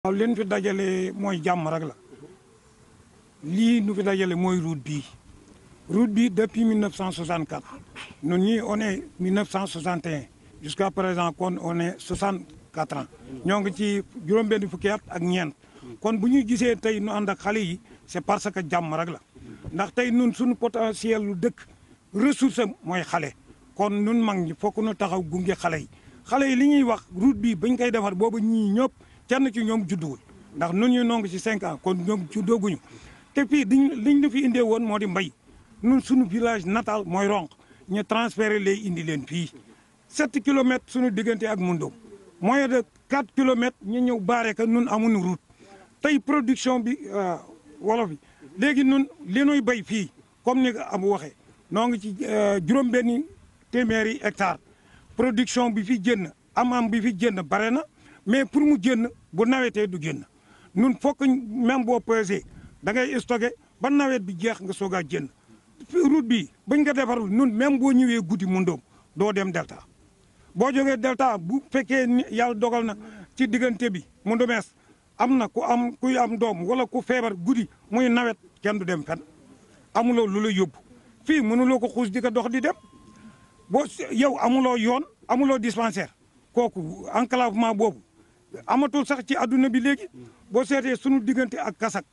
waaw leen fi dajale mooy jàmm rek la lii nu fi dajale mooy route bii route bi depuis 1964 ñun ñii on est 1961 jusqu'à présent kon on est 64 ans ñoo ngi ci juróom-benn fukki at ak ñeent kon bu ñu gisee tey nu ànd ak xale yi c'est parce que jàmm rek la ndax tey nun suñu potentiel lu dëkk ressource am mooy xale kon nun mag ñi fokk nu taxaw gunge xale yi xale yi li ñuy wax route bi bañ koy defar boobu ñii ñëpp kenn ci ñoom judduwul ndax nun ñu nongi ci cinq ans kon ñoom juddooguñu te fii diñ liñ ñu fi indee woon moo di mbay nun suñu village natal mooy ronk ñu transféré lay indi leen fii sept kilomètres suñu diggante ak Moundom moyen de quatre kilomètres ñu ñëw baare ka nun amuñu route tey production bi wolof bi léegi nun li nuy béy fii comme ni nga am waxee noo ngi ci juróom-benni téeméeri hectare production bi fi jënn am-am bi fi jënn bare na mais pour mu jënn bu nawetee du génn nun fokk même boo pesé da ngay stocké ba nawet bi jeex nga soog a jënn route bi bañ ko defarul nun même boo ñëwee guddi Moundom doo dem Delta boo jógee Delta bu fekkee ni yàlla dogal na ci diggante bi Moundomees am na ku am kuy am doom wala ku feebar guddi muy nawet kenn du dem fen amuloo lu la yóbbu fii mënuloo ko xuus di ko dox di dem boo yow amuloo yoon amuloo dispensaire kooku enclavement boobu amatul sax ci adduna bi léegi boo seetee sunu diggante ak kasak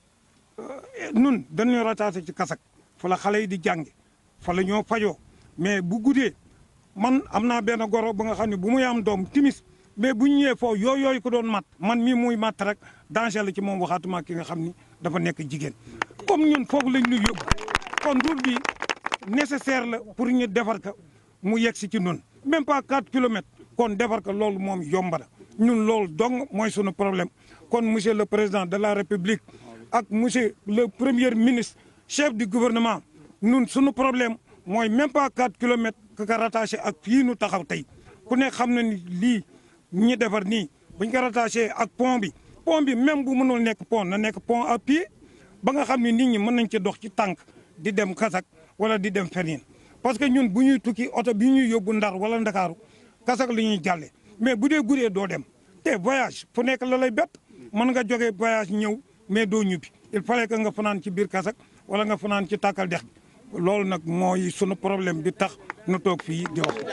nun dañuy rattaché ci kasak fa la xale yi di jànge fa la ñoo fajoo mais bu guddee man am naa benn goro ba nga xam ne bu muy am doom timis mais bu ñu ñëwee foofu yooyu yooyu ko doon mat man mii muy mat rek danger la ci moom waxaatuma ki nga xam ni dafa nekk jigéen comme ñun foofu lañ ñu yóbbu kon route bi nécessaire la pour ñu defar ka mu yegg si ci noonu même pas 4 kilomètres kon defar ko loolu moom yomb na ñun loolu dong mooy sunu problème kon monsieur le président de la république ak monsieur le premier ministre chef du gouvernement ñun sunu problème mooy même pas 4 kilomètres que ka rattaché ak fii nu taxaw tey ku nekk xam na ni lii ñi defar nii buñ ko rattaché ak pont bi pont bi même bu mënul nekk pont na nekk pont à pied ba nga xam ne nit ñi mën nañ ci dox ci tànk di dem kasak wala di dem feneen parce que ñun bu ñuy tukki oto bi ñuy yóbbu ndar wala ndakaaru kasak la ñuy jàlle mais bu dee gudee doo dem te voyage fu nekk la lay bett mën nga jógee voyage ñëw mais doo ñubbi il fallait que nga fanaan ci biir kasak wala nga fanaan ci tàkkal dex loolu nag mooy sunu problème bi tax nu toog fii di wax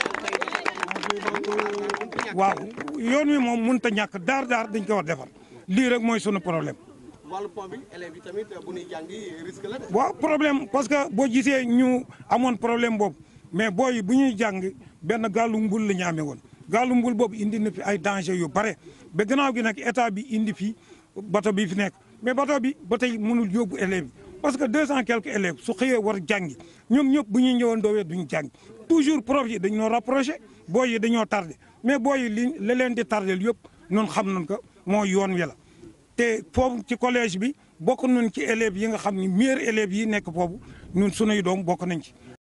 waaw yoon wi moom mënut a ñàkk daar daar dañ ko war defar lii rek mooy sunu problème wàllu pont bi élèves yi tamit bu ñuy jàngi risque la de. waaw problème parce que boo gisee ñu amoon problème boobu mais booy bu ñuy jàng benn gaalu mbul la ñu amee woon gaalu mbul boobu indi na fi ay danger yu bare ba gannaaw gi nag état bi indi fi bato bi fi nekk mais bato bi ba tey mënul yóbbu élèves yi parce que deux cent quelques élèves su xëyee war jàngi ñoom ñëpp bu ñuy ñëwoon doowee duñu jàngi toujours prof yi dañoo rapproché booy yi dañoo tardé mais booy yi li la leen di tardé yëpp noonu xam nañ ko moo yoon wi la te foofu ci collège bi bokk nañ ci élèves yi nga xam ni meilleurs élèves yi nekk foofu ñun sunuy doom bokk nañ ci